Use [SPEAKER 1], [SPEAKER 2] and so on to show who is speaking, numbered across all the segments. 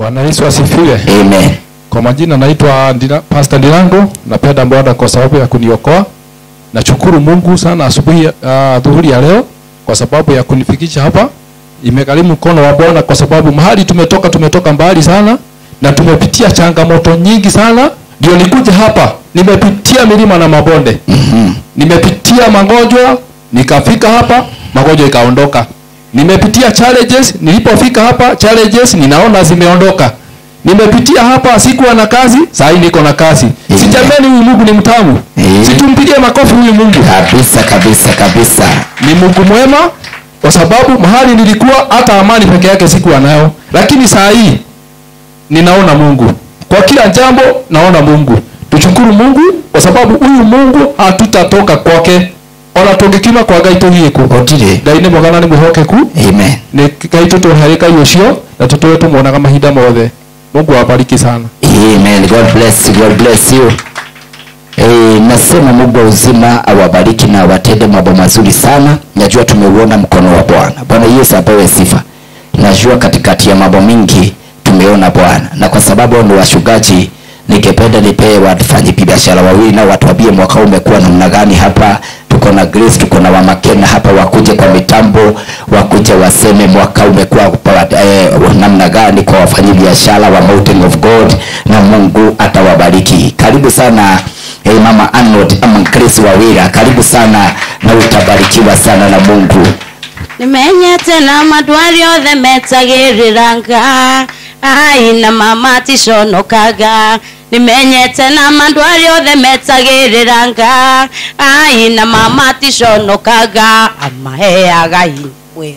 [SPEAKER 1] Bwana Yesu asifiwe.
[SPEAKER 2] Amen.
[SPEAKER 1] Kwa majina naitwa Ndina, Pastor Ndilango. Napenda Bwana kwa sababu ya kuniokoa. Nashukuru Mungu sana asubuhi uh, dhuhuri ya leo kwa sababu ya kunifikisha hapa. Imegharimu mkono wa Bwana kwa sababu mahali tumetoka tumetoka mbali sana na tumepitia changamoto nyingi sana ndio nikuja hapa. Nimepitia milima na mabonde. Nimepitia magonjwa nikafika hapa magonjwa ikaondoka. Nimepitia challenges nilipofika hapa challenges ninaona zimeondoka. Nimepitia hapa sikuwa na kazi, saa hii niko na kazi. Si jamani huyu Mungu ni mtamu.
[SPEAKER 2] Eh.
[SPEAKER 1] Situmpigie makofi huyu Mungu.
[SPEAKER 2] Kabisa kabisa kabisa.
[SPEAKER 1] Ni Mungu mwema kwa sababu mahali nilikuwa hata amani peke yake sikuwa nayo. Lakini saa hii ninaona Mungu. Kwa kila jambo naona Mungu. Tushukuru Mungu kwa sababu huyu Mungu hatutatoka kwake. Ona tungikima kwa Ngai tugiku.
[SPEAKER 2] Otire.
[SPEAKER 1] Ngai nĩ mwega na nĩ mwĩhokeku
[SPEAKER 2] Amen.
[SPEAKER 1] nĩ Ngai tũtũhe Ngai ũcio na tũtũre tũmuonaga mahinda mothe. Mungu awabariki sana.
[SPEAKER 2] Amen. God bless you. God bless you. E, nasema Mungu wa uzima awabariki na awatende mambo mazuri sana. Najua tumeuona mkono wa Bwana. Bwana Yesu apewe sifa. Najua katikati ya mambo mingi tumeona Bwana, na kwa sababu hao ni washugaji, ningependa nipee wafanyi biashara wawili na watuambie mwaka huu umekuwa namna gani hapa. Tuko na Grace, tuko na Wamakena hapa, wakuje kwa mitambo, wakuje waseme mwaka umekuwa kwa- eh, namna gani kwa wafanyi biashara wa Mountain of God, na Mungu atawabariki. Karibu sana eh, mama Arnold ama Grace Wawira, karibu sana na utabarikiwa sana na Mungu.
[SPEAKER 3] nimenyete na madwari othe metagĩrĩranga ai na mama ticonokaga nimenyete na madwari othe metagĩrĩranga ai na mama ticonokaga amaheaga hinya mweru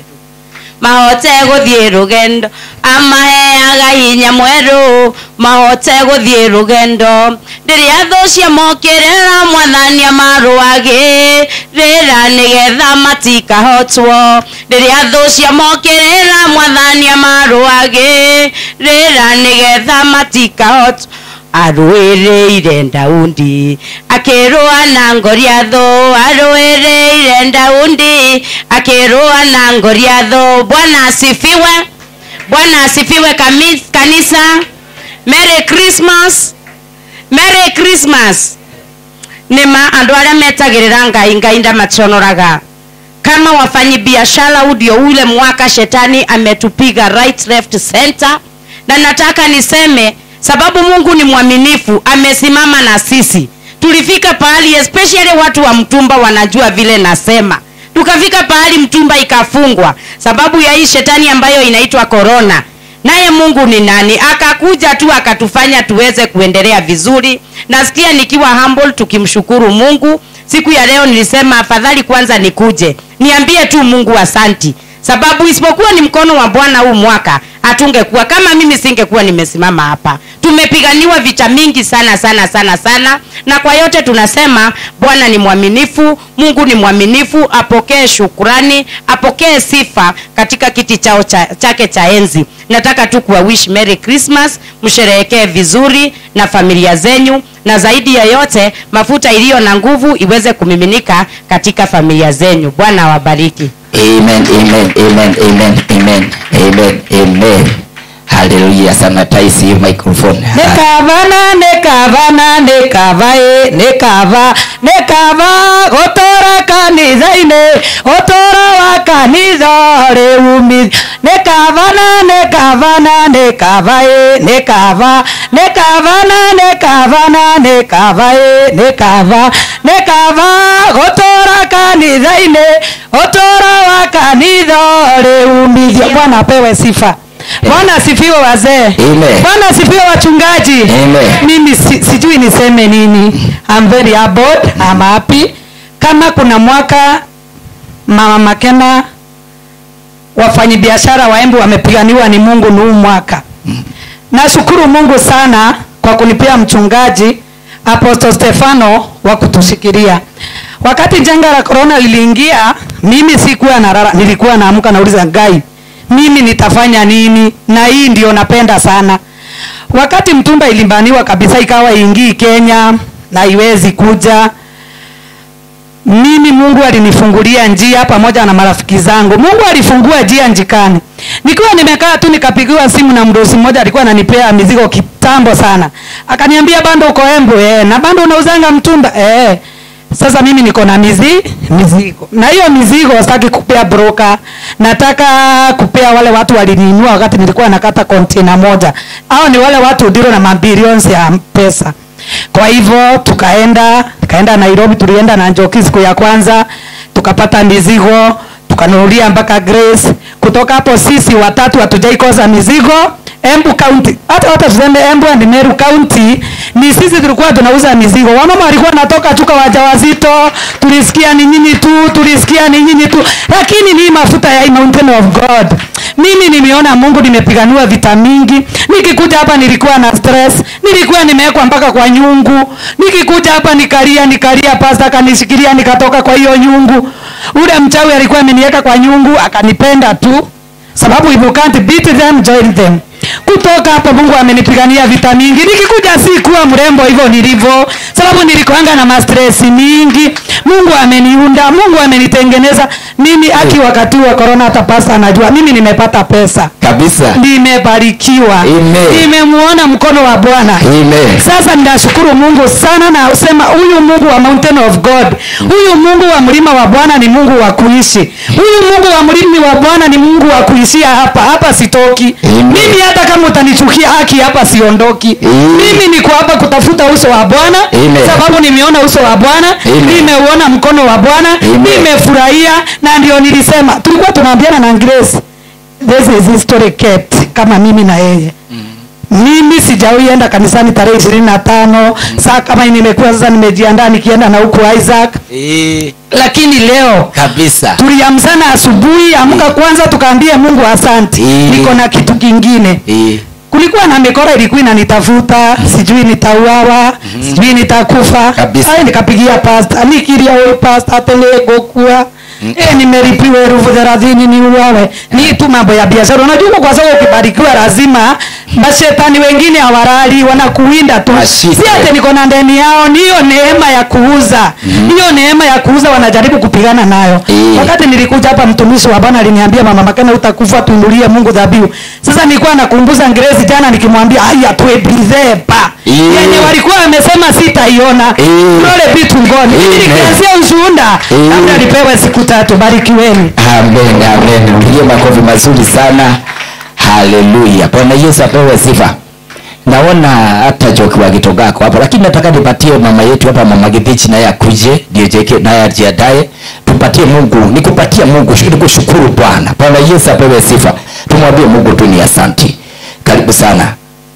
[SPEAKER 3] mahote gũthiĩ rũgendo amaheaga hinya mwerũ mahote gũthiĩ rũgendo rĩrĩa thũ cia mokĩrĩra mwathania marũagĩ rĩra nĩgetha matikahotwo rĩrĩa thũ cia mokĩrĩra mwathania marũagĩ rĩra nĩgetha matikahotwo arũĩrĩire ndaundi akĩrũa na ngoriathũ arũĩrĩire ndaundi akĩrũa na ngoriathũ bwana asifiwe bwana asifiwe kami- kanisa merry christmas merry christmas nĩma andũ arĩa metagĩrĩra ngai ngai ndamaconoraga kama wafanyi biashara huu ndio ule mwaka shetani ametupiga right left center na nataka niseme sababu mungu ni mwaminifu amesimama na sisi tulifika pahali especially watu wa mtumba wanajua vile nasema tukafika pahali mtumba ikafungwa sababu ya hii shetani ambayo inaitwa korona naye mungu ni nani akakuja tu akatufanya tuweze kuendelea vizuri nasikia nikiwa humble tukimshukuru mungu siku ya leo nilisema afadhali kwanza nikuje niambie tu mungu asanti sababu isipokuwa ni mkono wa bwana huu mwaka hatungekuwa kama mimi singekuwa nimesimama hapa tumepiganiwa vita mingi sana sana sana sana na kwa yote tunasema bwana ni mwaminifu mungu ni mwaminifu apokee shukurani apokee sifa katika kiti chao cha, chake cha enzi nataka tu kuwa wish merry christmas msherehekee vizuri na familia zenyu na zaidi ya yote mafuta iliyo na nguvu iweze kumiminika katika familia zenyu bwana awabariki
[SPEAKER 2] Amen, amen, amen, amen, amen, amen, amen. Hallelujah. Sanitize your microphone.
[SPEAKER 4] nikavana nikavana nikavae nikava nikava gũtũra kanitha-inĩ ũtũro wa kanitha rĩ umithio nikavana nikavana nikavae nikava nikavana nikavana nikavae nikava nikava gũtũra kanitha-inĩ ũtũro wa kanitha rĩ umithio bwana apewe sifa bwana asifiwe wazee
[SPEAKER 2] Amen.
[SPEAKER 4] bwana asifiwe wachungaji
[SPEAKER 2] Amen.
[SPEAKER 4] mimi si, sijui niseme nini I'm very humbled, I'm happy kama kuna mwaka mama makena wafanyabiashara wa embu wamepiganiwa ni mungu ni huu mwaka nashukuru mungu sana kwa kunipea mchungaji apostle stefano wa kutushikilia wakati janga la korona liliingia mimi sikuwa narara nilikuwa naamka nauliza ngai mimi nitafanya nini na hii ndio napenda sana wakati mtumba ilimbaniwa kabisa ikawa ingii kenya na iwezi kuja mimi mungu alinifungulia njia pamoja na marafiki zangu mungu alifungua njia njikani nikiwa nimekaa tu nikapigiwa simu na mdosi mmoja alikuwa ananipea mizigo kitambo sana akaniambia bando uko embu eh, na bando unauzanga mtumba eh. sasa mimi niko na mizi mizigo na hiyo mizigo sitaki kupea broker nataka kupea wale watu walininua wakati nilikuwa nakata kontena moja au ni wale watu diro na mabilions ya pesa kwa hivyo tukaenda tukaenda nairobi tulienda na njoki siku ya kwanza tukapata mizigo tukanunulia mpaka grace kutoka hapo sisi watatu hatujaikosa mizigo embu county hata hata tuseme embu and meru county ni sisi tulikuwa tunauza mizigo wamama walikuwa natoka chuka wajawazito tulisikia ni nyinyi tu tulisikia ni nyinyi tu lakini ni mafuta ya mountain of god mimi nimeona mungu nimepiganiwa vita mingi nikikuja hapa nilikuwa na stress nilikuwa nimewekwa mpaka kwa nyungu nikikuja hapa nikalia nikalia pasta akanishikilia nikatoka kwa hiyo nyungu ule mchawi alikuwa ameniweka kwa nyungu akanipenda tu sababu if you can't beat them join them kutoka hapo mungu amenipigania vita mingi nikikuja si kuwa mrembo hivyo nilivyo sababu nilikuanga na mastresi mingi mungu ameniunda mungu amenitengeneza mimi aki wakati wa korona hata pasta anajua mimi nimepata pesa
[SPEAKER 2] kabisa
[SPEAKER 4] nimebarikiwa
[SPEAKER 2] Amen.
[SPEAKER 4] nimemuona mkono wa bwana
[SPEAKER 2] Amen.
[SPEAKER 4] sasa ninashukuru mungu sana na usema huyu mungu wa mountain of god huyu mungu wa mlima wa bwana ni mungu wa kuishi huyu mungu wa mlima wa bwana ni mungu wa kuishia hapa hapa sitoki
[SPEAKER 2] Amen.
[SPEAKER 4] mimi hata kama utanichukia haki hapa siondoki
[SPEAKER 2] Amen.
[SPEAKER 4] mimi niko hapa kutafuta uso wa bwana
[SPEAKER 2] Amen.
[SPEAKER 4] sababu nimeona uso wa bwana
[SPEAKER 2] Amen.
[SPEAKER 4] nimeuona mkono wa bwana
[SPEAKER 2] Amen.
[SPEAKER 4] nimefurahia na ndio nilisema tulikuwa tunaambiana na grace this is history kept kama mimi na yeye mimi sijawahi enda kanisani tarehe ishirini na tano saa kama hii nimekuwa sasa nimejiandaa nikienda na huku isaac
[SPEAKER 2] Eh,
[SPEAKER 4] lakini leo
[SPEAKER 2] kabisa
[SPEAKER 4] tuliamsana asubuhi amka kwanza tukaambie mungu asante
[SPEAKER 2] Mm.
[SPEAKER 4] niko na kitu kingine
[SPEAKER 2] Eh,
[SPEAKER 4] kulikuwa na mikora ilikuwa inanitafuta sijui nitauawa sijui nitakufa
[SPEAKER 2] Kabisa.
[SPEAKER 4] Ai, nikapigia pasta nikiria huyu pasta telegokua Eh, nimeripiwa elfu thelathini ni uwawe ni tu mambo ya biashara unajua huko kwa sababu ukibarikiwa lazima mashetani wengine hawarali wanakuwinda tu
[SPEAKER 2] Ashike.
[SPEAKER 4] si ate niko na ndani yao ni hiyo neema ya kuuza hiyo neema ya kuuza wanajaribu kupigana nayo
[SPEAKER 2] Eh.
[SPEAKER 4] wakati nilikuja hapa mtumishi wa bwana aliniambia mama makena utakufa tuinulie mungu dhabihu sasa nilikuwa nakumbuza ngerezi jana nikimwambia haya tuebrizepa
[SPEAKER 2] Eh.
[SPEAKER 4] yenye walikuwa wamesema sitaiona
[SPEAKER 2] Eh.
[SPEAKER 4] lole vitu ngoni
[SPEAKER 2] Eh.
[SPEAKER 4] nikianzia ushuhuda
[SPEAKER 2] Eh.
[SPEAKER 4] labda nipewe siku tatu barikiweni
[SPEAKER 2] amen amen pigie makofi mazuri sana haleluya bwana yesu apewe sifa naona hata joki wakitogako hapo lakini nataka nipatie mama yetu hapa mama githichi naye akuje ndio jeke naye ajiandae tupatie mungu nikupatie mungu nikushukuru bwana bwana yesu apewe sifa tumwambie mungu tu ni asanti karibu sana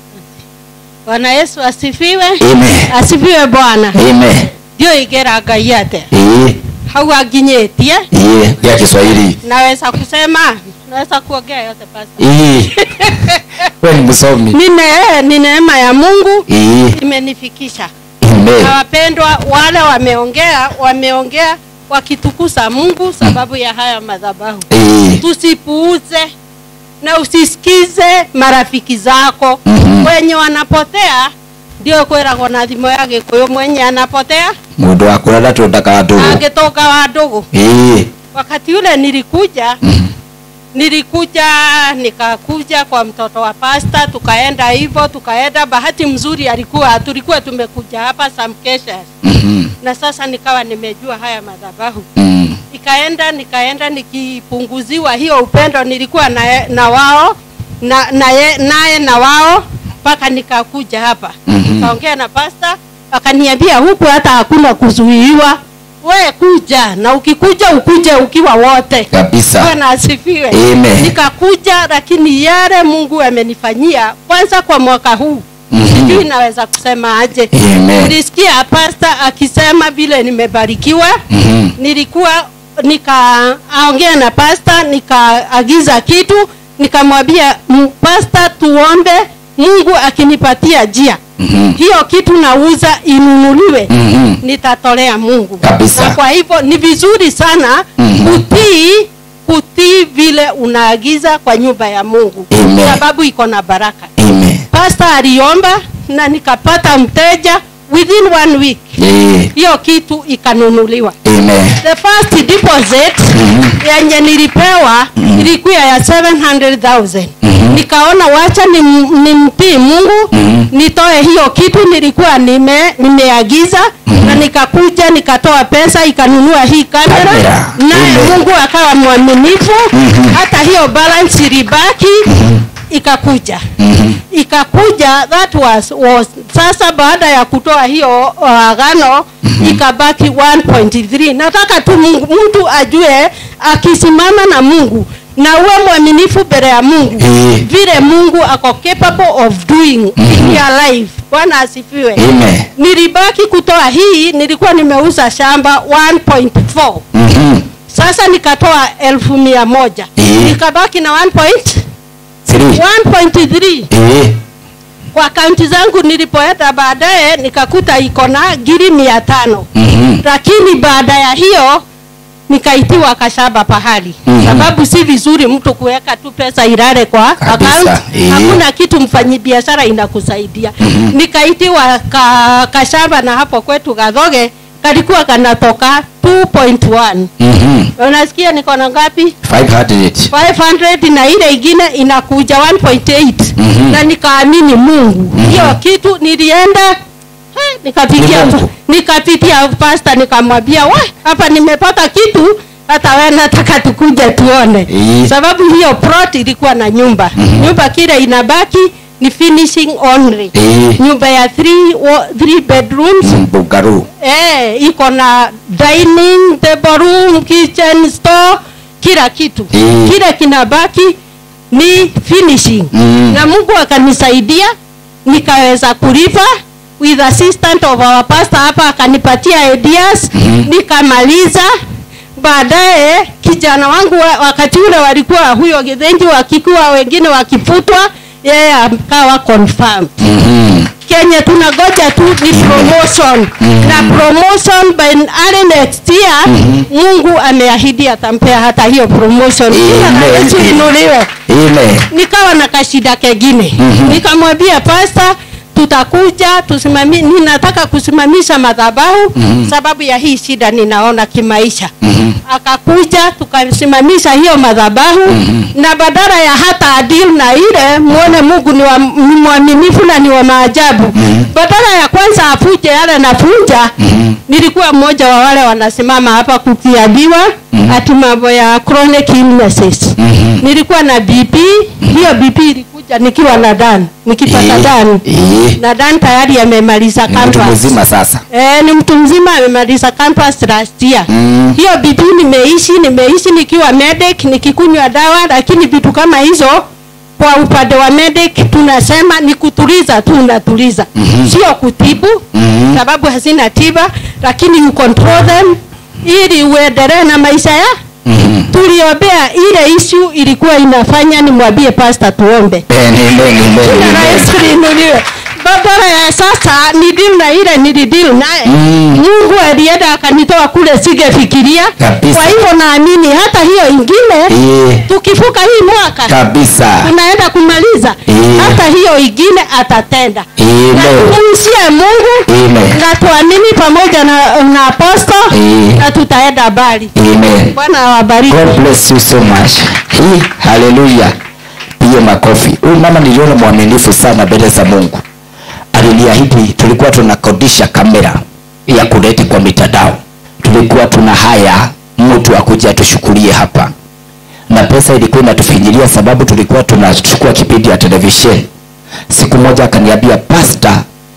[SPEAKER 5] bwana yesu asifiwe
[SPEAKER 2] amen
[SPEAKER 5] asifiwe bwana
[SPEAKER 2] amen
[SPEAKER 5] ndio igera ngai ate
[SPEAKER 2] eh
[SPEAKER 5] hau anginyĩtie
[SPEAKER 2] eh ya kiswahili
[SPEAKER 5] naweza kusema naweza kuongea yote pasta
[SPEAKER 2] eh wewe ni msomi
[SPEAKER 5] ni ne- ni neema ya mungu
[SPEAKER 2] eh
[SPEAKER 5] imenifikisha
[SPEAKER 2] amen
[SPEAKER 5] na wapendwa wale wameongea wameongea wakitukuza mungu sababu ya haya madhabahu
[SPEAKER 2] eh
[SPEAKER 5] tusipuuze na usisikize marafiki zako
[SPEAKER 2] Mhm.
[SPEAKER 5] wenye wanapotea ndio kwĩragwo na thimo ya gĩkũyũ mwenye anapotea
[SPEAKER 2] mundu wa kurara tundaka ndugu
[SPEAKER 5] angĩtoka wa ndugu
[SPEAKER 2] eh
[SPEAKER 5] wakati ule nilikuja
[SPEAKER 2] mhm.
[SPEAKER 5] nilikuja nikakuja kwa mtoto wa pasta tukaenda hivyo tukaenda bahati mzuri alikuwa tulikuwa tumekuja hapa samkesha
[SPEAKER 2] Mhm.
[SPEAKER 5] na sasa nikawa nimejua haya madhabahu
[SPEAKER 2] Mm.
[SPEAKER 5] nikaenda nikaenda nikipunguziwa hiyo upendo nilikuwa na, na wao na naye naye na wao mpaka nikakuja hapa
[SPEAKER 2] Mhm.
[SPEAKER 5] nikaongea na pasta akaniambia huku hata hakuna kuzuiwa we kuja na ukikuja ukuje ukiwa wote
[SPEAKER 2] kabisa
[SPEAKER 5] bwana asifiwe
[SPEAKER 2] Amen.
[SPEAKER 5] nikakuja lakini yale mungu amenifanyia kwanza kwa mwaka huu
[SPEAKER 2] Mhm.
[SPEAKER 5] sijui naweza kusema aje
[SPEAKER 2] Amen.
[SPEAKER 5] nilisikia pasta akisema vile nimebarikiwa
[SPEAKER 2] Mhm.
[SPEAKER 5] nilikuwa nikaongea na pasta nikaagiza kitu nikamwambia "M- pasta tuombe mungu akinipatia njia
[SPEAKER 2] Mhm.
[SPEAKER 5] hiyo kitu nauza inunuliwe
[SPEAKER 2] Mhm.
[SPEAKER 5] nitatolea mungu
[SPEAKER 2] Kabisa.
[SPEAKER 5] na kwa hivyo ni vizuri sana
[SPEAKER 2] Mhm.
[SPEAKER 5] kutii kutii vile unaagiza kwa nyumba ya mungu
[SPEAKER 2] Amen.
[SPEAKER 5] sababu iko na baraka
[SPEAKER 2] Amen.
[SPEAKER 5] pasta aliomba na nikapata mteja within one week
[SPEAKER 2] Eh,
[SPEAKER 5] hiyo kitu ikanunuliwa
[SPEAKER 2] amen
[SPEAKER 5] the first deposit yenye nilipewa ilikuwa ya 700000 nikaona wacha nim- nimpii mungu nitoe hiyo kitu nilikuwa nime nimeagiza na nikakuja nikatoa pesa ikanunua hii kamera
[SPEAKER 2] Kamera.
[SPEAKER 5] naye
[SPEAKER 2] Amen.
[SPEAKER 5] mungu akawa mwaminifu hata hiyo balance ilibaki ikakuja ikakuja that was, was sasa baada ya kutoa hiyo uh, agano ikabaki 1.3 nataka tu Mungu- mtu ajue akisimama na mungu na uwe mwaminifu mbele ya mungu
[SPEAKER 2] Eh.
[SPEAKER 5] vile mungu ako capable of doing in your life bwana asifiwe
[SPEAKER 2] amen
[SPEAKER 5] nilibaki kutoa hii nilikuwa nimeuza shamba 1.4
[SPEAKER 2] Mhm.
[SPEAKER 5] sasa nikatoa elfu mia moja
[SPEAKER 2] Eh.
[SPEAKER 5] nikabaki na 1.1.3
[SPEAKER 2] Three. Eh,
[SPEAKER 5] kwa akaunti zangu nilipoenda baadaye nikakuta iko na giri mia tano
[SPEAKER 2] mhm.
[SPEAKER 5] lakini baada ya hiyo nikaitiwa kashaba pahali
[SPEAKER 2] Mhm.
[SPEAKER 5] sababu si vizuri mtu kuweka tu pesa ilale kwa
[SPEAKER 2] Kabisa,
[SPEAKER 5] account
[SPEAKER 2] eh.
[SPEAKER 5] hakuna kitu mfanyibiashara inakusaidia nikaitiwa ka, kashaba na hapo kwetu gadhoge kalikuwa kanatoka 2.1
[SPEAKER 2] Mhm.
[SPEAKER 5] unasikia niko na ngapi
[SPEAKER 2] 500.
[SPEAKER 5] 500 na ile ingine inakuja 1.8
[SPEAKER 2] Mhm.
[SPEAKER 5] na nikaamini mungu hiyo kitu nilienda eh, nikapitia
[SPEAKER 2] Ni Mungu.
[SPEAKER 5] nikapitia pasta nikamwambia wa hapa nimepata kitu hata we nataka tukuje tuone
[SPEAKER 2] Eh.
[SPEAKER 5] sababu hiyo plot ilikuwa na nyumba nyumba kile inabaki ni finishing only
[SPEAKER 2] Eh.
[SPEAKER 5] nyumba ya three, wa- three bedrooms
[SPEAKER 2] Mm, Bugaru.
[SPEAKER 5] eh, iko na dining table room kitchen store kila kitu
[SPEAKER 2] Eh.
[SPEAKER 5] kile kinabaki ni finishing
[SPEAKER 2] Mm.
[SPEAKER 5] na mungu akanisaidia nikaweza kulipa with assistant of our pastor hapa akanipatia ideas nikamaliza baadaye kijana wangu wa, wakati ule walikuwa huyo githenji wakikuwa wengine wakifutwa yeye akawa confirmed
[SPEAKER 2] Mhm.
[SPEAKER 5] kenye tunagoja tu ni promotion na promotion by early next year mungu ameahidi atampea hata hiyo promotion Jina la
[SPEAKER 2] Amen.
[SPEAKER 5] yesu inuliwe
[SPEAKER 2] Amen.
[SPEAKER 5] nikawa na kashida kengine nikamwambia pasta tutakuja tusimami ninataka kusimamisha madhabahu sababu ya hii shida ninaona kimaisha akakuja tukasimamisha hiyo madhabahu na badala ya hata adil na ile muone mungu ni, wa, ni mwaminifu na ni wa maajabu badala ya kwanza afuje yale nafunja nilikuwa mmoja wa wale wanasimama hapa kukiambiwa ati mambo ya chronic illnesses nilikuwa na bp hiyo bp ilikuja nikiwa na dan nikipata
[SPEAKER 2] Eh,
[SPEAKER 5] dan
[SPEAKER 2] eh.
[SPEAKER 5] na dan tayari amemaliza
[SPEAKER 2] Ni mtu
[SPEAKER 5] campus
[SPEAKER 2] mzima sasa.
[SPEAKER 5] Eh, ni mtu mzima amemaliza campus last year.
[SPEAKER 2] Mm.
[SPEAKER 5] Hiyo BP nimeishi nimeishi nikiwa medic nikikunywa dawa, lakini vitu kama hizo kwa upande wa medic tunasema ni kutuliza tu, unatuliza mm-hmm. sio kutibu
[SPEAKER 2] Mhm.
[SPEAKER 5] sababu hazina tiba, lakini you control them ili uendelee na maisha ya
[SPEAKER 2] Mhm.
[SPEAKER 5] tuliombea. Ile issue ilikuwa inafanya nimwambie pastor tuombe
[SPEAKER 2] Amen, amen, amen,
[SPEAKER 5] Jina la
[SPEAKER 2] amen.
[SPEAKER 5] Yesu liinuliwe. Badala ya sasa ni deal na ile nilidil naye
[SPEAKER 2] Mm.
[SPEAKER 5] Mungu alienda akanitoa kule singefikiria.
[SPEAKER 2] Kabisa.
[SPEAKER 5] Kwa hivyo naamini hata hiyo ingine
[SPEAKER 2] Eh,
[SPEAKER 5] tukifuka hii mwaka
[SPEAKER 2] kabisa.
[SPEAKER 5] tunaenda kumaliza
[SPEAKER 2] Eh.
[SPEAKER 5] hata hiyo ingine atatenda.
[SPEAKER 2] Amen.
[SPEAKER 5] Na tumshie Mungu
[SPEAKER 2] Amen.
[SPEAKER 5] na tuamini pamoja na, na aposto
[SPEAKER 2] Eh.
[SPEAKER 5] na tutaenda mbali.
[SPEAKER 2] Amen.
[SPEAKER 5] Bwana awabariki.
[SPEAKER 2] God bless you so much. Hii haleluya. Piga makofi. Huyu mama niliona mwaminifu sana mbele za Mungu. Aliniahidi tulikuwa tunakodisha kamera ya kuleti kwa mitandao. Tulikuwa tuna haya mtu akuja atushughulie hapa. Na pesa ilikuwa inatufinyilia sababu tulikuwa tunachukua kipindi ya televisheni. Siku moja akaniambia pastor,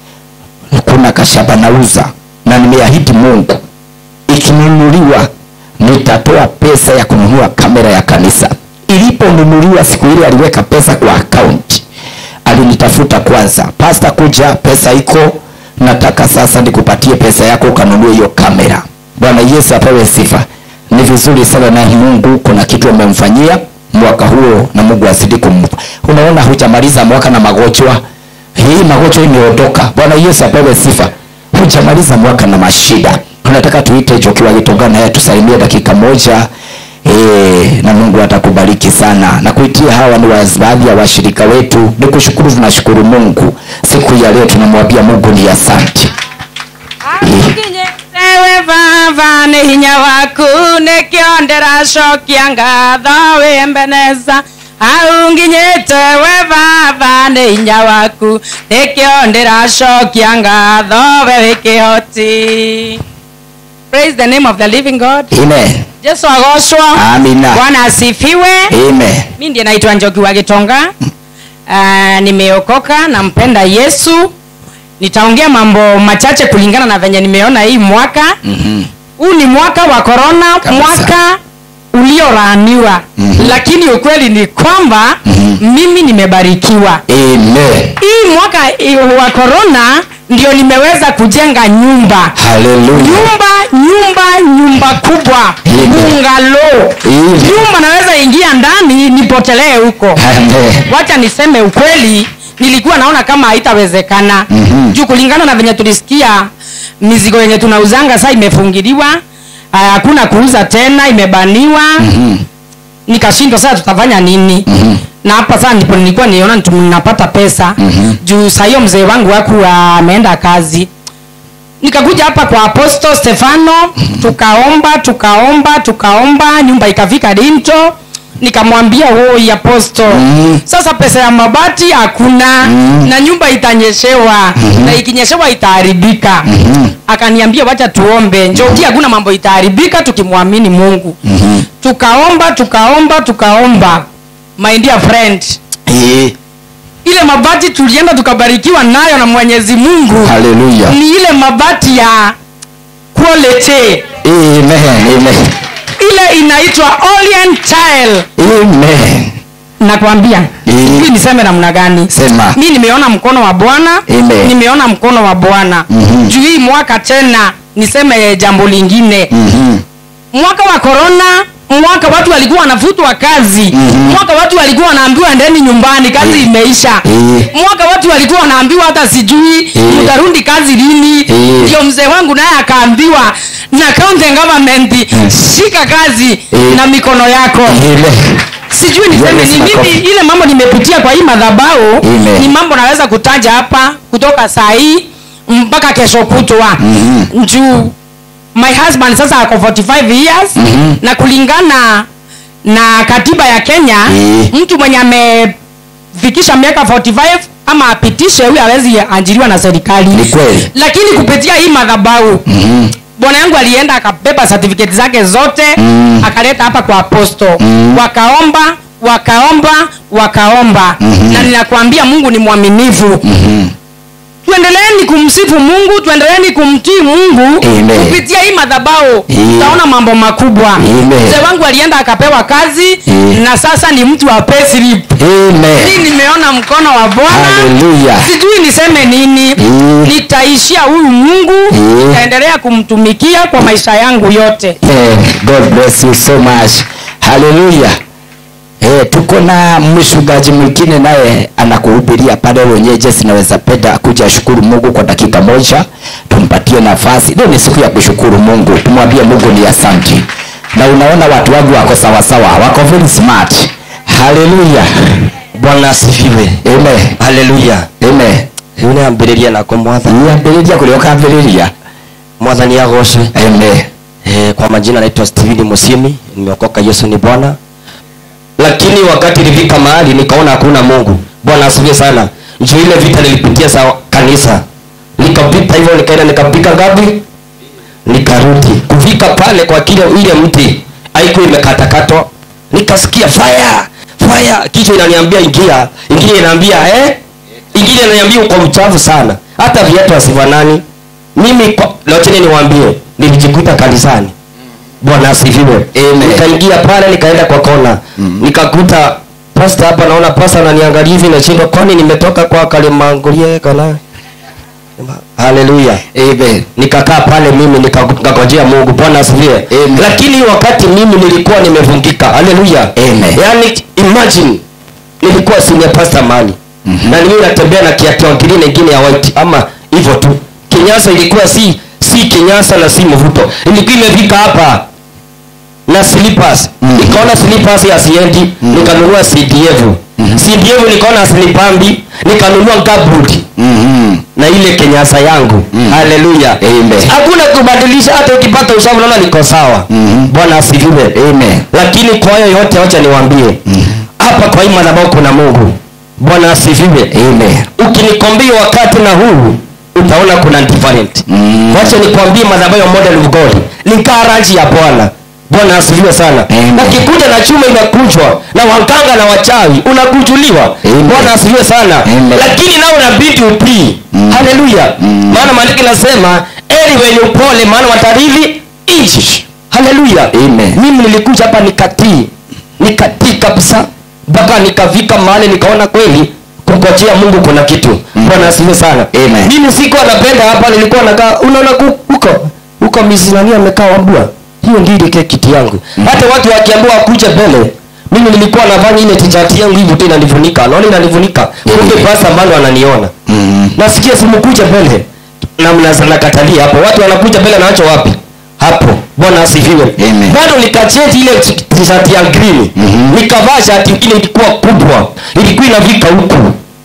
[SPEAKER 2] kuna kashaba nauza na nimeahidi Mungu ikinunuliwa nitatoa pesa ya kununua kamera ya kanisa. Iliponunuliwa siku ile aliweka pesa kwa account, alinitafuta kwanza, pasta, kuja, pesa iko, nataka sasa nikupatie pesa yako ukanunue hiyo kamera. Bwana Yesu apewe sifa. Ni vizuri sana na Mungu kuna kitu amemfanyia mwaka huo, na Mungu azidi kumpa. Unaona, hujamaliza mwaka na magonjwa, hii magonjwa imeondoka. Bwana Yesu apewe sifa hujamaliza mwaka na mashida tunataka tuite jokiwa gitongana naye tusalimie dakika moja e, na mungu atakubariki sana na kuitia hawa ni wa- baadhi ya washirika wetu ni kushukuru tunashukuru mungu siku ya leo tunamwambia mungu ni asante
[SPEAKER 6] Ewe baba nĩ hinya waku nĩkĩo ndĩracokia ngatho wĩmbeneza hau nginyĩte we baba nĩ hinya waku nĩkĩo ndĩracokia ngatho we wĩ kĩhoti praise the name of the living god
[SPEAKER 2] Amen.
[SPEAKER 6] jesu agocwo
[SPEAKER 2] Amina.
[SPEAKER 6] bwana asifiwe
[SPEAKER 2] Amen.
[SPEAKER 6] mi ndiye naitwa njoki wa gitonga uh, nimeokoka nampenda yesu nitaongea mambo machache kulingana na venye nimeona hii mwaka
[SPEAKER 2] Mhm.
[SPEAKER 6] huu ni mwaka wa korona
[SPEAKER 2] Kabisa.
[SPEAKER 6] mwaka ulioraaniwa
[SPEAKER 2] Mhm.
[SPEAKER 6] lakini ukweli ni kwamba
[SPEAKER 2] Mhm.
[SPEAKER 6] mimi nimebarikiwa
[SPEAKER 2] Amen.
[SPEAKER 6] hii mwaka i- wa korona ndio nimeweza kujenga nyumba
[SPEAKER 2] Hallelujah.
[SPEAKER 6] nyumba nyumba nyumba kubwa
[SPEAKER 2] Amen.
[SPEAKER 6] bungalo
[SPEAKER 2] Amen.
[SPEAKER 6] nyumba naweza ingia ndani nipotelee huko
[SPEAKER 2] Amen.
[SPEAKER 6] wacha niseme ukweli nilikuwa naona kama haitawezekana
[SPEAKER 2] Mhm.
[SPEAKER 6] juu kulingana na venye tulisikia mizigo yenye tunauzanga saa imefungiliwa ah, hakuna kuuza tena imebaniwa
[SPEAKER 2] Mhm.
[SPEAKER 6] nikashindwa sasa tutafanya nini
[SPEAKER 2] Mhm.
[SPEAKER 6] na hapa sasa ndipo nilikuwa niona tu- ninapata pesa
[SPEAKER 2] Mhm.
[SPEAKER 6] juu saa hiyo mzee wangu waku ameenda kazi nikakuja hapa kwa aposto stefano tukaomba tukaomba tukaomba nyumba ikafika dinto nikamwambia hoi aposto
[SPEAKER 2] Mhm.
[SPEAKER 6] sasa pesa ya mabati hakuna
[SPEAKER 2] Mhm.
[SPEAKER 6] na nyumba itanyeshewa na ikinyeshewa itaharibika
[SPEAKER 2] Mhm.
[SPEAKER 6] akaniambia wacha tuombe njoki hakuna mambo itaharibika tukimwamini mungu
[SPEAKER 2] Mhm.
[SPEAKER 6] tukaomba tukaomba tukaomba my dear friend
[SPEAKER 2] Eh,
[SPEAKER 6] ile mabati tulienda tukabarikiwa nayo na mwenyezi mungu
[SPEAKER 2] Hallelujah.
[SPEAKER 6] ni ile mabati ya quality
[SPEAKER 2] Amen. Amen.
[SPEAKER 6] ile inaitwa orient tile
[SPEAKER 2] Amen.
[SPEAKER 6] nakwambia
[SPEAKER 2] Eh.
[SPEAKER 6] sijui niseme namna gani
[SPEAKER 2] Sema.
[SPEAKER 6] mi nimeona mkono wa bwana
[SPEAKER 2] Amen.
[SPEAKER 6] nimeona mkono wa bwana
[SPEAKER 2] Mhm.
[SPEAKER 6] juu hii mwaka tena niseme jambo lingine
[SPEAKER 2] Mhm.
[SPEAKER 6] mwaka wa korona mwaka watu walikuwa wanafutwa kazi
[SPEAKER 2] Mhm.
[SPEAKER 6] mwaka watu walikuwa wanaambiwa endeni nyumbani kazi
[SPEAKER 2] Eh.
[SPEAKER 6] imeisha
[SPEAKER 2] Eh.
[SPEAKER 6] mwaka watu walikuwa wanaambiwa hata sijui
[SPEAKER 2] Eh.
[SPEAKER 6] mtarundi kazi lini
[SPEAKER 2] Eh.
[SPEAKER 6] ndio mzee wangu naye akaambiwa na county government shika kazi
[SPEAKER 2] Eh.
[SPEAKER 6] na mikono yako
[SPEAKER 2] Amen.
[SPEAKER 6] sijui niseme
[SPEAKER 2] Yes,
[SPEAKER 6] ni
[SPEAKER 2] makofi.
[SPEAKER 6] mimi ile mambo nimepitia kwa hii madhabao
[SPEAKER 2] Amen.
[SPEAKER 6] ni mambo naweza kutaja hapa kutoka saa hii mpaka kesho kutwa
[SPEAKER 2] Mhm.
[SPEAKER 6] juu my husband sasa ako 45 years
[SPEAKER 2] Mhm.
[SPEAKER 6] na kulingana na katiba ya kenya
[SPEAKER 2] Eh.
[SPEAKER 6] mtu mwenye amefikisha miaka 45 ama apitishe huyu awezi ajiriwa na serikali
[SPEAKER 2] Ni kweli.
[SPEAKER 6] lakini kupitia hii madhabau
[SPEAKER 2] Mhm.
[SPEAKER 6] bwana yangu alienda akabeba certificate zake zote
[SPEAKER 2] Mm.
[SPEAKER 6] akaleta hapa kwa aposto
[SPEAKER 2] Mm.
[SPEAKER 6] wakaomba wakaomba wakaomba
[SPEAKER 2] Mhm.
[SPEAKER 6] na ninakwambia mungu ni mwaminifu
[SPEAKER 2] Mhm.
[SPEAKER 6] tuendeleeni kumsifu mungu tuendeleeni kumtii mungu
[SPEAKER 2] Amen.
[SPEAKER 6] kupitia hii madhabao
[SPEAKER 2] Yeah.
[SPEAKER 6] tutaona mambo makubwa
[SPEAKER 2] Amen.
[SPEAKER 6] mzee wangu alienda akapewa kazi
[SPEAKER 2] Yeah.
[SPEAKER 6] na sasa ni mtu wa payslip
[SPEAKER 2] Amen.
[SPEAKER 6] hii nimeona mkono wa bwana
[SPEAKER 2] Hallelujah.
[SPEAKER 6] sijui niseme nini
[SPEAKER 2] Yeah.
[SPEAKER 6] nitaishia huyu mungu
[SPEAKER 2] Yeah.
[SPEAKER 6] nitaendelea kumtumikia kwa maisha yangu yote
[SPEAKER 2] Eh, God bless you so much. Hallelujah. Eh, tuko na mchungaji mwingine naye anakuhubiria pale wenyewe. Sinaweza penda kuja shukuru Mungu kwa dakika moja, tumpatie nafasi. Leo ni siku ya kushukuru Mungu, tumwambie Mungu ni asante. Na unaona watu wangu wako sawa sawa, wako very smart. Hallelujah.
[SPEAKER 7] bwana asifiwe
[SPEAKER 2] Amen.
[SPEAKER 7] haleluya
[SPEAKER 2] Amen.
[SPEAKER 7] riu nä ambä nako mwathani
[SPEAKER 2] Niambĩrĩria kũrĩa ũkambĩrĩria.
[SPEAKER 7] mwathani agocwe
[SPEAKER 2] Amen.
[SPEAKER 7] e, kwa majina naitwa steveni musimi nimeokoka yesu ni bwana lakini wakati ilifika mahali nikaona hakuna mungu bwana asifiwe sana juu ile vita nilipitia sa kanisa nikapita hivyo nikaenda nikapika ngapi nikarudi kufika pale kwa kile ile mti haikuwa imekatakatwa nikasikia fire fire kichwa inaniambia ingia ingine inaambia eh ingine inaniambia uko mchafu sana hata viatu asifanani mimi kwa- locheni niwaambie nilijikuta kanisani bwana asifiwe
[SPEAKER 2] Amen.
[SPEAKER 7] nikaingia pale nikaenda kwa kona
[SPEAKER 2] Mhm.
[SPEAKER 7] nikakuta pasta hapa naona pasta ananiangalia hivi nashindwa kwani nimetoka kwa kalimangulie kana haleluya
[SPEAKER 2] Amen.
[SPEAKER 7] nikakaa pale mimi nika- nikangojea mungu bwana asifiwe
[SPEAKER 2] Amen.
[SPEAKER 7] lakini wakati mimi nilikuwa nimevungika haleluya
[SPEAKER 2] Amen.
[SPEAKER 7] yaani imagine nilikuwa senior pastor mali
[SPEAKER 2] Mhm.
[SPEAKER 7] na mimi natembea na kiatu kingine ingine ya white ama hivyo tu kinyasa ilikuwa si si kinyasa na si mvuto ilikuwa imefika hapa na slippers nikaona slippers hasiendi nikanunua cdf cdf nikaona hasinipambi nikanunua gabut
[SPEAKER 2] Mhm.
[SPEAKER 7] na ile kenyasa yangu haleluya
[SPEAKER 2] Amen.
[SPEAKER 7] hakuna kubadilisha hata ukipata usafi naona niko sawa
[SPEAKER 2] Mhm.
[SPEAKER 7] bwana asifiwe
[SPEAKER 2] Amen.
[SPEAKER 7] lakini kwa hayo yote wacha niwaambie hapa kwa hii madhabahu kuna mungu bwana asifiwe
[SPEAKER 2] Amen.
[SPEAKER 7] ukinikombia wakati na huu utaona kuna different
[SPEAKER 2] Mm.
[SPEAKER 7] wacha nikwambie madhabahu ya model of god ni karaji ya bwana bwana asifiwe sana
[SPEAKER 2] Amen.
[SPEAKER 7] ukikuja na chuma inakunjwa na waganga na wachawi unakujuliwa
[SPEAKER 2] Amen.
[SPEAKER 7] bwana asifiwe sana
[SPEAKER 2] Amen.
[SPEAKER 7] lakini nao unabidi utii haleluya maana maandiko inasema eri wenye upole maana watarithi nchi haleluya
[SPEAKER 2] Amen.
[SPEAKER 7] mimi nilikuja hapa nikatii nikatii kabisa mpaka nikafika mahali nikaona kweli kungojea mungu kuna kitu bwana asifiwe sana
[SPEAKER 2] Amen.
[SPEAKER 7] mimi sikuwa napenda hapa nilikuwa nakaa unaona ku- huko huko mizinani amekaa wambua hiyo ndio ile kiti yangu hata watu wakiambiwa wakuje mbele mimi nilikuwa nafanya ile tishati yangu hivi tu inanifunika naona inanifunika kumbe basi ambalo ananiona
[SPEAKER 2] Mhm.
[SPEAKER 7] nasikia simukuje mbele na mnaza- nakatalia hapo watu wanakuja mbele nawacho wapi hapo bwana asifiwe
[SPEAKER 2] Amen.
[SPEAKER 7] bado nikacheti ile tishati ya green
[SPEAKER 2] Mhm.
[SPEAKER 7] nikavaa shati ingine ilikuwa kubwa ilikuwa inavika huku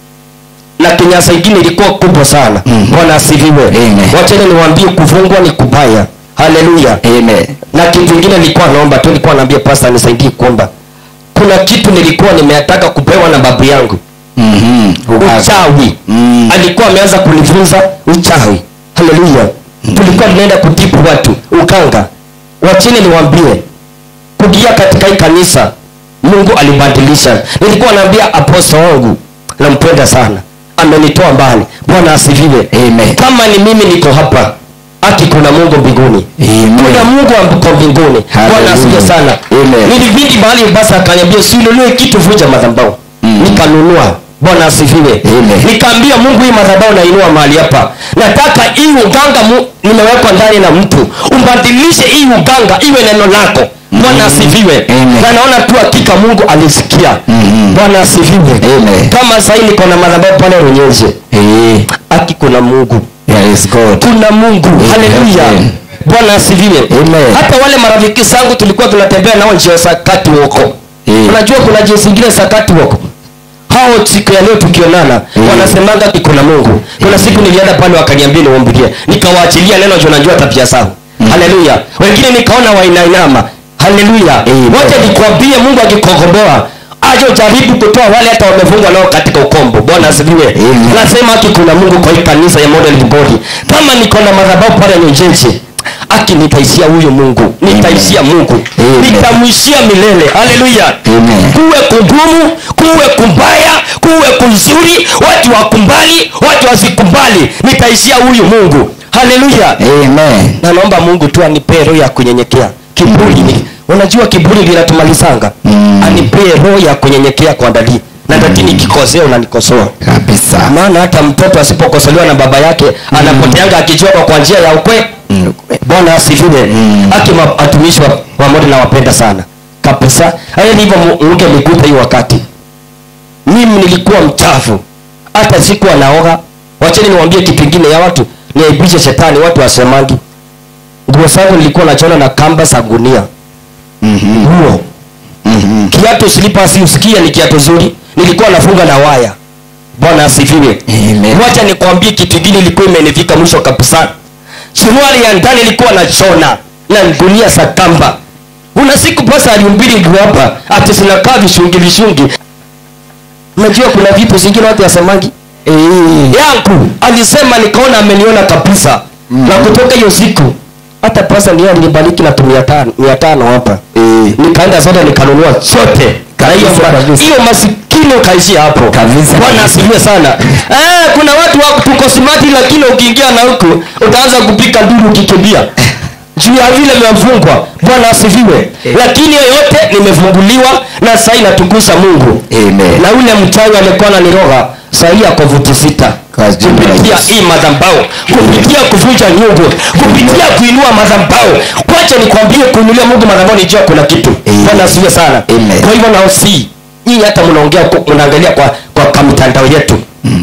[SPEAKER 7] na kinyasa ingine ilikuwa kubwa sana
[SPEAKER 2] Mhm.
[SPEAKER 7] bwana asifiwe
[SPEAKER 2] Amen.
[SPEAKER 7] wacheni niwaambie kufungwa ni kubaya haleluya
[SPEAKER 2] Amen.
[SPEAKER 7] na kitu ingine nilikuwa naomba tu nilikuwa naambia pasta nisaidie kuomba kuna kitu nilikuwa nimeataka kupewa na babu yangu
[SPEAKER 2] Mhm. Ukaza.
[SPEAKER 7] uchawi
[SPEAKER 2] Mm.
[SPEAKER 7] alikuwa ameanza kunifunza uchawi haleluya tulikuwa tunaenda kutibu watu ukanga wachini niwambie kuingia katika hii kanisa mungu alibadilisha nilikuwa naambia aposto wangu nampenda sana amenitoa mbali bwana asifiwe
[SPEAKER 2] Amen.
[SPEAKER 7] kama ni mimi niko hapa aki kuna mungu mbinguni
[SPEAKER 2] Amen.
[SPEAKER 7] kuna mungu ako mbinguni bwana
[SPEAKER 2] Hallelujah.
[SPEAKER 7] asifiwe sana
[SPEAKER 2] Amen.
[SPEAKER 7] nilivindi mahali basi akaniambia usinunue kitu vunja madhabahu
[SPEAKER 2] Mm.
[SPEAKER 7] nikanunua bwana asifiwe
[SPEAKER 2] Amen.
[SPEAKER 7] nikaambia mungu hii madhabahu nainua mahali hapa nataka hii uganga mu, nimewekwa ndani na mtu umbadilishe hii uganga iwe neno lako bwana asifiwe
[SPEAKER 2] Amen.
[SPEAKER 7] na naona tu hakika mungu alisikia
[SPEAKER 2] Mhm.
[SPEAKER 7] bwana asifiwe
[SPEAKER 2] Amen.
[SPEAKER 7] kama sahii niko na madhabahu pale runyenje
[SPEAKER 2] Eh,
[SPEAKER 7] aki kuna mungu
[SPEAKER 2] there is God.
[SPEAKER 7] kuna mungu haleluya
[SPEAKER 2] Amen.
[SPEAKER 7] bwana asifiwe
[SPEAKER 2] Amen.
[SPEAKER 7] hata wale marafiki zangu tulikuwa tunatembea nao njia sakati woko
[SPEAKER 2] Eh.
[SPEAKER 7] unajua kuna njia zingine sakati woko hao siku ya leo tukionana
[SPEAKER 2] Mm.
[SPEAKER 7] wanasemanga ati kuna mungu kuna siku nilienda pale wakaniambia niwambilie nikawaachilia neno juu najua tabia zao haleluya wengine nikaona wainainama haleluya
[SPEAKER 2] Amen.
[SPEAKER 7] wote nikwambie mungu akikokomboa ajo jaribu kutoa wale hata wamefungwa nao katika ukombo bwana asifiwe
[SPEAKER 2] Amen.
[SPEAKER 7] nasema aki kuna mungu kwa hii kanisa ya model body kama niko na madhabahu pale nyejeje aki nitaishia huyu mungu nitaishia mungu
[SPEAKER 2] Amen.
[SPEAKER 7] nitamwishia milele haleluya
[SPEAKER 2] Amen.
[SPEAKER 7] kuwe kugumu kuwe kumbaya kuwe kuzuri watu wakumbali watu wasikumbali nitaishia huyu mungu haleluya
[SPEAKER 2] Amen.
[SPEAKER 7] na naomba mungu tu anipee roho ya kunyenyekea kiburi ni unajua kiburi linatumalizanga
[SPEAKER 2] Mm.
[SPEAKER 7] anipee roho ya kunyenyekea kwa dadi na dadi nikikosea unanikosoa
[SPEAKER 2] Kabisa.
[SPEAKER 7] maana hata mtoto asipokosolewa na baba yake anapoteanga akijua kwa kwa njia ya ukwe
[SPEAKER 2] Mm.
[SPEAKER 7] bwana asifiwe
[SPEAKER 2] Mm.
[SPEAKER 7] aki ma- watumishi wa, wa Mungu nawapenda sana kabisa haya ndivyo Mu- mungu amekuta hiyo wakati mimi nilikuwa mchafu hata sikuwa naoga wacheni niwaambie kitu kingine ya watu niaibishe shetani watu wasemangi nguo zangu nilikuwa nachona na kamba za gunia
[SPEAKER 2] Mhm.
[SPEAKER 7] nguo
[SPEAKER 2] Mhm.
[SPEAKER 7] kiatu silipasi usikia ni kiatu zuri nilikuwa nafunga na waya bwana asifiwe
[SPEAKER 2] Amen.
[SPEAKER 7] wacha nikwambie kitu kingine ilikuwa imenifika mwisho kabisa suruali ya ndani ilikuwa na chona na gunia za kamba una siku pasa aliumbili nguo hapa ati zinakaa vishungi vishungi unajua kuna vitu zingine watu wasemangi
[SPEAKER 2] Eh.
[SPEAKER 7] yangu alisema nikaona ameniona kabisa
[SPEAKER 2] Mm.
[SPEAKER 7] na kutoka hiyo siku hata pasa ndio alinibariki na tu mia tano mia tano hapa
[SPEAKER 2] Eh.
[SPEAKER 7] nikaenda zote nikanunua zote Na hiyo
[SPEAKER 2] Kabisa,
[SPEAKER 7] ma-
[SPEAKER 2] kabisa.
[SPEAKER 7] hiyo masikini ukaishia hapo
[SPEAKER 2] Kabisa,
[SPEAKER 7] bwana
[SPEAKER 2] kabisa.
[SPEAKER 7] asifiwe sana eh, kuna watu wako tuko simati lakini ukiingia na huku utaanza kupika nduru ukikimbia juu ya vile imefungwa bwana asifiwe lakini yoyote nimefunguliwa na sahii natukuza mungu
[SPEAKER 2] Amen.
[SPEAKER 7] na ule mchawi alikuwa ananiroga sahii ako vuti sita
[SPEAKER 2] Kwa jina la
[SPEAKER 7] kupitia
[SPEAKER 2] Yesu.
[SPEAKER 7] hii madhambao kupitia kuvunja nyungu kupitia kuinua madhambao kwacha nikwambie kuinulia mungu madhambao nijua kuna kitu
[SPEAKER 2] Amen.
[SPEAKER 7] bwana asifiwe sana
[SPEAKER 2] Amen.
[SPEAKER 7] kwa hivyo naosii hii hata mnaongea huko- mnaangalia kwa kwa, kwa mitandao yetu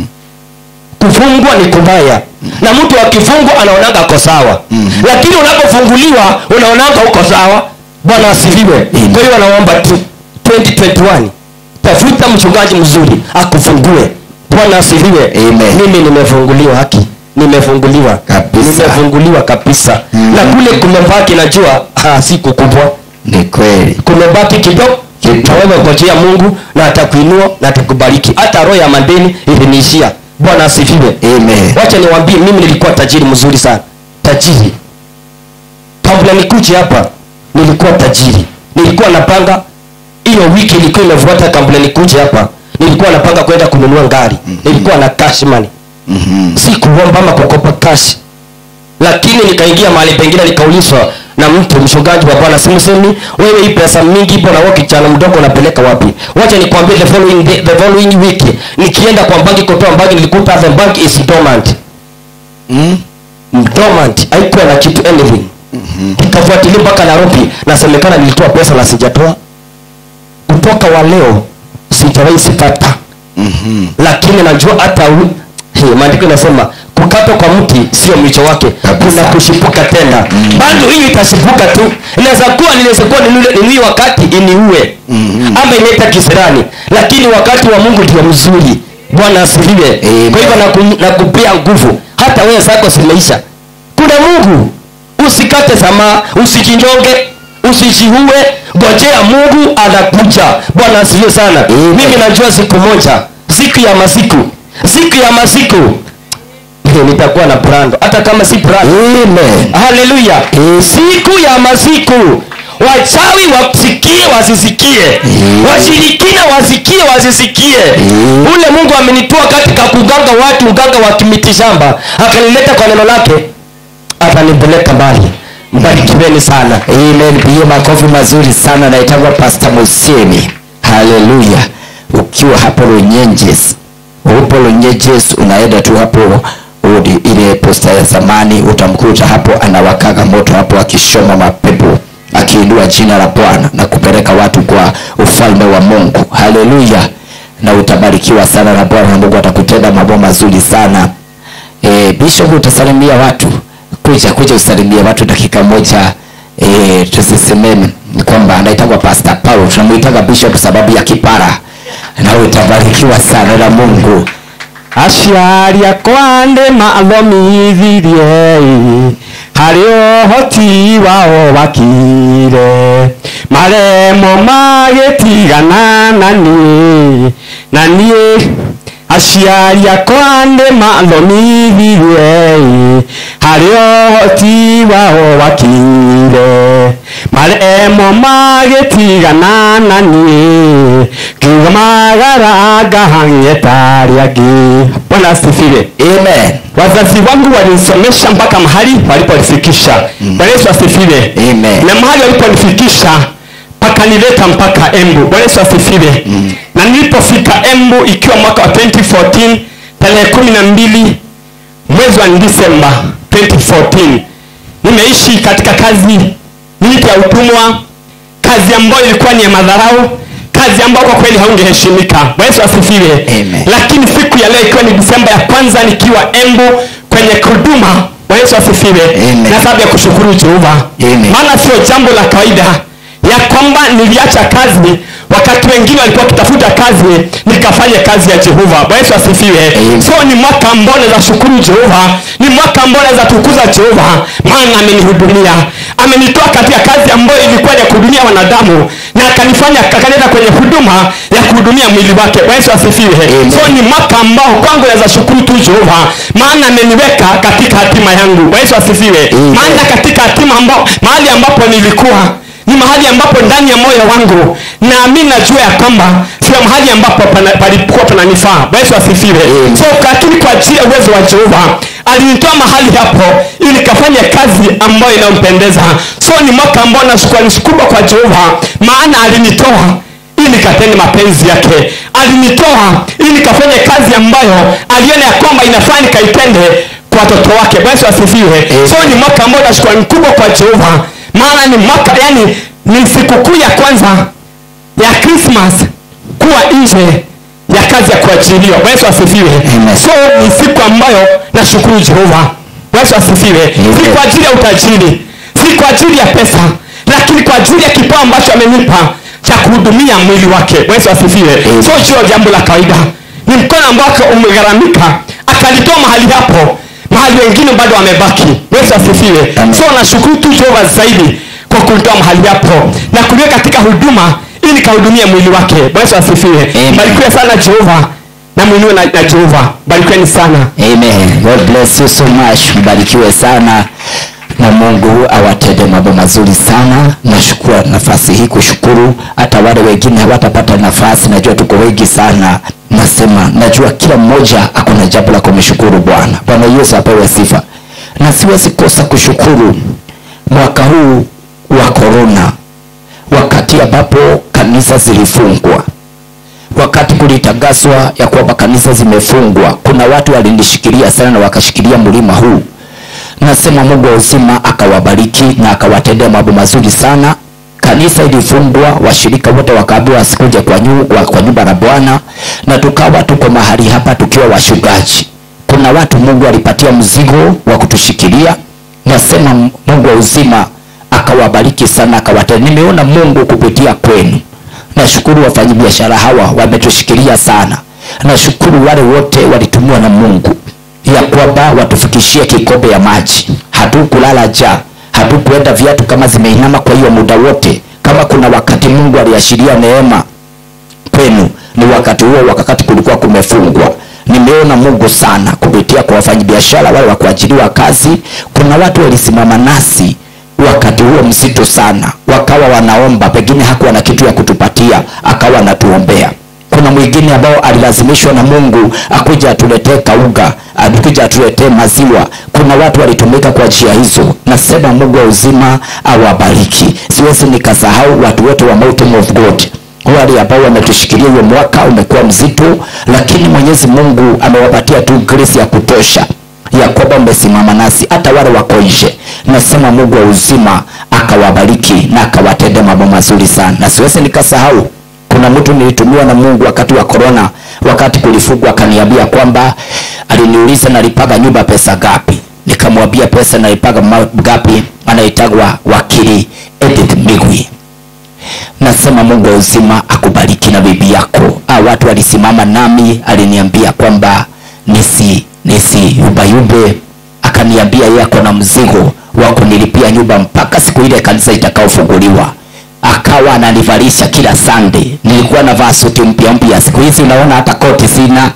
[SPEAKER 7] kufungwa ni kubaya na mtu akifungwa anaonanga ako sawa
[SPEAKER 2] Mhm.
[SPEAKER 7] lakini unapofunguliwa unaonanga uko sawa bwana asifiwe kwa hiyo anaomba tu 2021 tafuta mchungaji mzuri akufungue bwana asifiwe
[SPEAKER 2] Amen.
[SPEAKER 7] mimi nimefunguliwa haki nimefunguliwa
[SPEAKER 2] Kabisa.
[SPEAKER 7] nimefunguliwa kabisa
[SPEAKER 2] Mm.
[SPEAKER 7] na kule kumebaki najua ah, siku kubwa
[SPEAKER 2] ni kweli
[SPEAKER 7] kumebaki kidogo
[SPEAKER 2] Kidogo.
[SPEAKER 7] na wewe ngojea mungu na atakuinua na atakubariki hata roho ya madeni iliniishia bwana asifiwe
[SPEAKER 2] Amen.
[SPEAKER 7] wacha niwambie mimi nilikuwa tajiri mzuri sana tajiri kabla nikuje hapa nilikuwa tajiri nilikuwa napanga hiyo wiki ilikuwa imefuata kabla nikuje hapa nilikuwa napanga kwenda kununua ngari nilikuwa na cash money
[SPEAKER 2] Mhm.
[SPEAKER 7] si kuomba ama kukopa cash lakini nikaingia mahali pengine nikaulizwa na mtu mchungaji wa bwana simsemi wewe hii pesa mingi bwana wewe kijana mdogo unapeleka wapi wacha nikwambie the following day, the following week nikienda kwa banki kutoa banki nilikuta the bank is dormant
[SPEAKER 2] Mm.
[SPEAKER 7] dormant haikuwa na kitu anything nikafuatilia mpaka nairobi nasemekana nilitoa pesa na sijatoa kutoka wa leo sijawahi sipata
[SPEAKER 2] Mhm.
[SPEAKER 7] lakini najua hata u- Hey, maandiko inasema kukatwa kwa mti sio mwisho wake
[SPEAKER 2] Kabisa.
[SPEAKER 7] kuna kushipuka tena
[SPEAKER 2] Mm.
[SPEAKER 7] bado hii itashipuka tu inaweza kuwa ninaweza kuwa ninule- ninui wakati iniue
[SPEAKER 2] Mhm.
[SPEAKER 7] ama inaita kisirani lakini wakati wa mungu ndio mzuri bwana asifiwe
[SPEAKER 2] Amen.
[SPEAKER 7] kwa hivyo naku- nakupea nguvu hata wewe zako zimeisha kuna mungu usikate tamaa usijinyonge usijiue ngojea mungu anakuja bwana asifiwe sana
[SPEAKER 2] Amen.
[SPEAKER 7] mimi najua siku moja siku ya masiku siku ya masiku eh, nitakuwa na brando hata kama si brando
[SPEAKER 2] Amen.
[SPEAKER 7] haleluya siku ya masiku wachawi wasikie wasisikie
[SPEAKER 2] Mm.
[SPEAKER 7] washirikina wasikie wasisikie
[SPEAKER 2] Mm.
[SPEAKER 7] ule mungu amenitoa katika kuganga watu uganga wa kimitishamba akanileta kwa neno lake atanipeleka mbali mbarikiweni sana
[SPEAKER 2] Amen. Piga makofi mazuri sana naitangwa Pastor Musemi. Haleluya. Ukiwa hapo Runyenjes. Upo Runyenjes unaenda tu hapo udi, ile posta ya zamani utamkuta hapo anawakaga moto hapo akishoma mapepo akiinua jina la Bwana na kupeleka watu kwa ufalme wa Mungu. Haleluya. Na utabarikiwa sana na Bwana na Mungu atakutenda mambo mazuri sana. E, Bishop utasalimia watu kuja kuja usalimie watu dakika moja e, tusisemeni kwamba anaitagwa Pastor Paul tunamuitaga Bishop sababu ya kipara na utabarikiwa sana na Mungu
[SPEAKER 8] aciari akwa nĩ mathomithirie harĩ ũhoti wao wakire maremo magĩtigana na niĩ na niĩ aciari akwa nĩ mathomithirie harĩ ũhoti wao wakire maremo magĩtigana na niĩ kiuga magaranga hang'etari angĩ bwana asifiwe
[SPEAKER 2] Amen
[SPEAKER 8] wazazi wangu walinisomesha mpaka mahali waliponifikisha bwana yesu asifiwe
[SPEAKER 2] Amen.
[SPEAKER 8] na mahali waliponifikisha pakanileta mpaka embu bwana yesu asifiwe na nilipofika embu ikiwa mwaka wa 2014 tarehe kumi na mbili mwezi wa disemba 2014 nimeishi katika kazi nyingi ya utumwa kazi ambayo ilikuwa ni ya madharau kazi ambayo kwa kweli haungeheshimika Bwana yesu asifiwe
[SPEAKER 2] Amen.
[SPEAKER 8] lakini siku ya leo ikiwa ni disemba ya kwanza nikiwa embu kwenye huduma Bwana yesu asifiwe
[SPEAKER 2] Amen.
[SPEAKER 8] na sababu ya kushukuru jehova
[SPEAKER 2] Amen.
[SPEAKER 8] maana sio jambo la kawaida ya kwamba niliacha kazi wakati wengine walikuwa wakitafuta kazi nikafanya kazi ya jehova bwana yesu asifiwe
[SPEAKER 2] Amen.
[SPEAKER 8] so ni mwaka ambao naweza shukuru jehova ni mwaka ambao naweza tukuza jehova maana amenihudumia amenitoa katika kazi ambayo ilikuwa ya kuhudumia wanadamu na akanifanya akanileta kwenye huduma ya kuhudumia mwili wake bwana yesu asifiwe
[SPEAKER 2] Amen.
[SPEAKER 8] so ni mwaka ambao kwangu naweza shukuru tu jehova maana ameniweka katika hatima yangu bwana yesu asifiwe
[SPEAKER 2] Amen.
[SPEAKER 8] maana katika hatima ambao mahali ambapo nilikuwa ni mahali ambapo ndani ya moyo wangu naamini najua ya kwamba sio mahali ambapo pana- palikuwa pananifaa Bwana yesu asifiwe
[SPEAKER 2] Amen.
[SPEAKER 8] so lakini kwa ajili ya uwezo wa jehova alinitoa mahali hapo ili nikafanye kazi ambayo inayompendeza so ni mwaka ambao na shukrani kubwa kwa jehova maana alinitoa ili nikatende mapenzi yake alinitoa ili nikafanye kazi ambayo aliona ya kwamba inafaa nikaitende kwa watoto wake Bwana yesu asifiwe
[SPEAKER 2] Amen.
[SPEAKER 8] so ni mwaka ambao na shukrani kubwa kwa jehova maana ni mwaka yani ni sikukuu ya kwanza ya Christmas kuwa nje ya kazi ya kuajiriwa. Bwana Yesu asifiwe.
[SPEAKER 2] Amen.
[SPEAKER 8] So ni siku ambayo nashukuru Jehova. Bwana Yesu asifiwe.
[SPEAKER 2] Amen.
[SPEAKER 8] Si kwa ajili ya utajiri, si kwa ajili ya pesa, lakini kwa ajili ya kipawa ambacho amenipa cha kuhudumia mwili wake Yesu asifiwe
[SPEAKER 2] Amen.
[SPEAKER 8] sio sio jambo la kawaida ni mkono ambao umegharamika akalitoa mahali hapo mahali wengine bado wamebaki Yesu asifiwe
[SPEAKER 2] Amen.
[SPEAKER 8] so nashukuru tu Jehova zaidi kwa kulitoa mahali hapo na kuliweka katika huduma ili kahudumia mwili wake Yesu asifiwe
[SPEAKER 2] Amen.
[SPEAKER 8] barikiwe sana Jehova na mwinue na, na Jehova barikiweni sana
[SPEAKER 2] Amen. God bless you so much. Mbarikiwe sana na Mungu awatende mambo mazuri sana. Nashukuru nafasi hii kushukuru, hata wale wengine hawatapata nafasi, najua tuko wengi sana. Nasema najua kila mmoja ako na jambo la kumshukuru Bwana. Bwana Yesu apewe sifa, na siwezi kosa kushukuru mwaka huu wa korona, wakati ambapo kanisa zilifungwa wakati kulitangazwa ya kwamba kanisa zimefungwa kuna watu walinishikilia sana na wakashikilia mlima huu nasema mungu wa uzima akawabariki na akawatendea mambo mazuri sana kanisa ilifungwa washirika wote wakaambiwa wasikuje kwa, nyu, kwa, kwa nyumba la bwana na tukawa tuko mahali hapa tukiwa washugaji kuna watu mungu alipatia mzigo wa kutushikilia nasema mungu wa uzima akawabariki sana akawatendea nimeona mungu kupitia kwenu nashukuru wafanyabiashara hawa wametushikilia sana nashukuru wale wote walitumiwa na mungu ya kwamba watufikishie kikombe ya maji hatukulala ja hatukuenda viatu kama zimeinama kwa hiyo muda wote kama kuna wakati mungu aliashiria neema kwenu ni wakati huo wakati kulikuwa kumefungwa nimeona mungu sana kupitia kwa wafanyabiashara wale wa kuajiriwa kazi kuna watu walisimama nasi wakati huo mzito sana wakawa wanaomba pengine hakuwa na kitu ya kutupatia akawa anatuombea kuna mwingine ambao alilazimishwa na mungu akuja atuletee kauga akuja atuletee maziwa kuna watu walitumika kwa njia hizo nasema mungu wa uzima awabariki siwezi nikasahau watu wote wa mountain of god wale ambao wametushikilia huyo mwaka umekuwa mzito lakini mwenyezi mungu amewapatia tu grace ya kutosha ya kwamba umesimama nasi hata wale wako nje nasema mungu wa uzima akawabariki na akawatende mambo mazuri sana na siwezi nikasahau kuna mtu nilitumiwa na mungu wakati wa korona wakati kulifungwa akaniambia kwamba aliniuliza nalipaga nyumba pesa gapi nikamwambia pesa nalipaga ma- gapi anaitagwa wakili edith migwi nasema mungu wa uzima akubariki na bibi yako ah, watu walisimama nami aliniambia kwamba nisi nisi yubayube akaniambia yeye ako na mzigo wa kunilipia nyumba mpaka siku ile kanisa itakaofunguliwa akawa ananivalisha kila sande nilikuwa navaa suti mpya mpya siku hizi unaona hata koti sina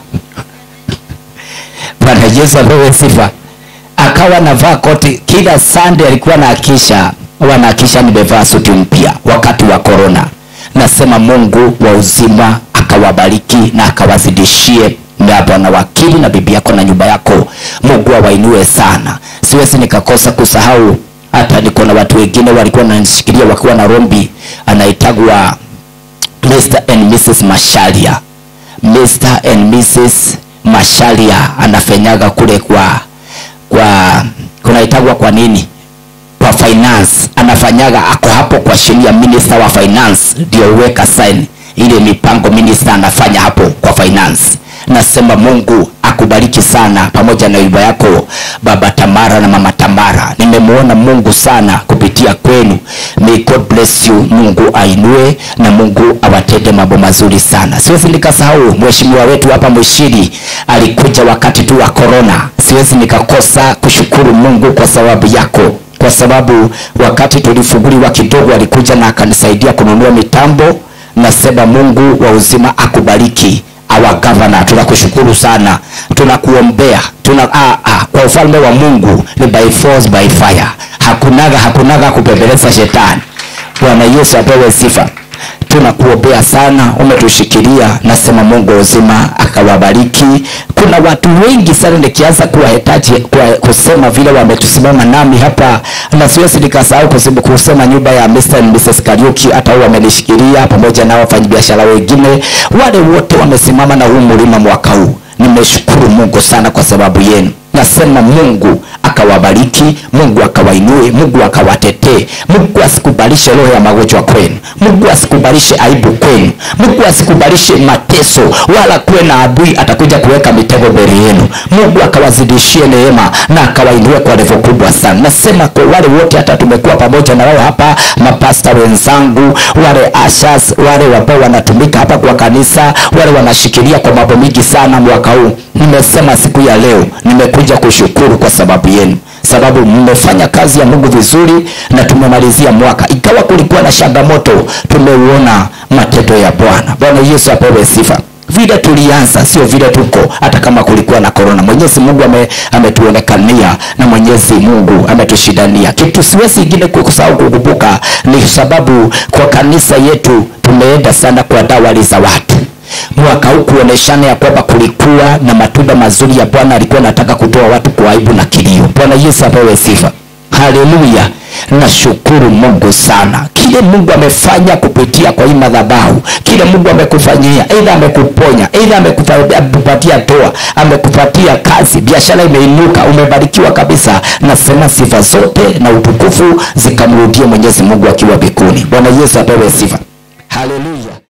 [SPEAKER 2] bwana yesu apewe sifa akawa navaa koti kila sande alikuwa naakisha wanaakisha nimevaa suti mpya wakati wa korona nasema mungu wa uzima akawabariki na akawazidishie na bwana wakili na bibi yako na nyumba yako mungu awainue sana siwezi nikakosa kusahau hata niko na watu wengine walikuwa wananishikilia wakiwa na rombi anaitagwa mr and mrs masharia mr and mrs masharia anafenyaga kule kwa kwa kunaitagwa kwa nini kwa finance anafanyaga ako hapo kwa sheria minister wa finance ndio uweka sign ile mipango minister anafanya hapo kwa finance nasema mungu akubariki sana pamoja na nyumba yako baba tamara na mama tamara nimemwona mungu sana kupitia kwenu may god bless you mungu ainue na mungu awatende mambo mazuri sana siwezi nikasahau mheshimiwa wetu hapa mwishiri alikuja wakati tu wa korona siwezi nikakosa kushukuru mungu kwa sababu yako kwa sababu wakati tulifunguliwa kidogo alikuja na akanisaidia kununua mitambo nasema mungu wa uzima akubariki awa gavana tunakushukuru sana tunakuombea tuna, ah, ah, kwa ufalme wa mungu ni by force by fire hakunaga hakunaga kupembeleza shetani bwana yesu apewe sifa tunakuombea sana umetushikilia nasema mungu wa uzima akawabariki kuna watu wengi sana nikianza kuwahitaji kuwa, kusema vile wametusimama nami hapa na siwezi nikasahau kusema, kusema nyumba ya Mr. and Mrs. Kariuki hata wao wamenishikilia pamoja na wafanyabiashara wengine wale wote wamesimama na huu mlima mwaka huu nimeshukuru mungu sana kwa sababu yenu nasema mungu aka akawabariki mungu akawainue mungu akawatetee mungu asikubalishe roho ya magonjwa kwenu mungu asikubalishe aibu kwenu mungu asikubalishe mateso wala kuwe na adui atakuja kuweka mitego mbele yenu mungu akawazidishie neema na akawainue kwa levo kubwa sana nasema kwa wale wote hata tumekuwa pamoja na wao hapa mapasta wenzangu wale ashas wale ambao wanatumika hapa kwa kanisa wale wanashikilia kwa mambo mingi sana mwaka huu nimesema siku ya leo nimekuja kushukuru kwa sababu yenu sababu mmefanya kazi ya mungu vizuri na tumemalizia mwaka ikawa kulikuwa na changamoto tumeuona matendo ya bwana bwana yesu apewe sifa vile tulianza sio vile tuko hata kama kulikuwa na korona mwenyezi mungu ame, ametuonekania na mwenyezi mungu ametushindania kitu siwezi ingine kusahau kukumbuka ni sababu kwa kanisa yetu tumeenda sana kwa dawali za watu mwaka huu kuoneshana ya kwamba kulikuwa na matunda mazuri ya bwana alikuwa anataka kutoa watu kwa aibu na kilio bwana yesu apewe sifa haleluya nashukuru mungu sana kile mungu amefanya kupitia kwa hii madhabahu kile mungu amekufanyia eidha amekuponya eidha amekupatia toa amekupatia kazi biashara imeinuka umebarikiwa kabisa nasema sifa zote na utukufu zikamrudie mwenyezi mungu akiwa mbinguni bwana yesu apewe sifa haleluya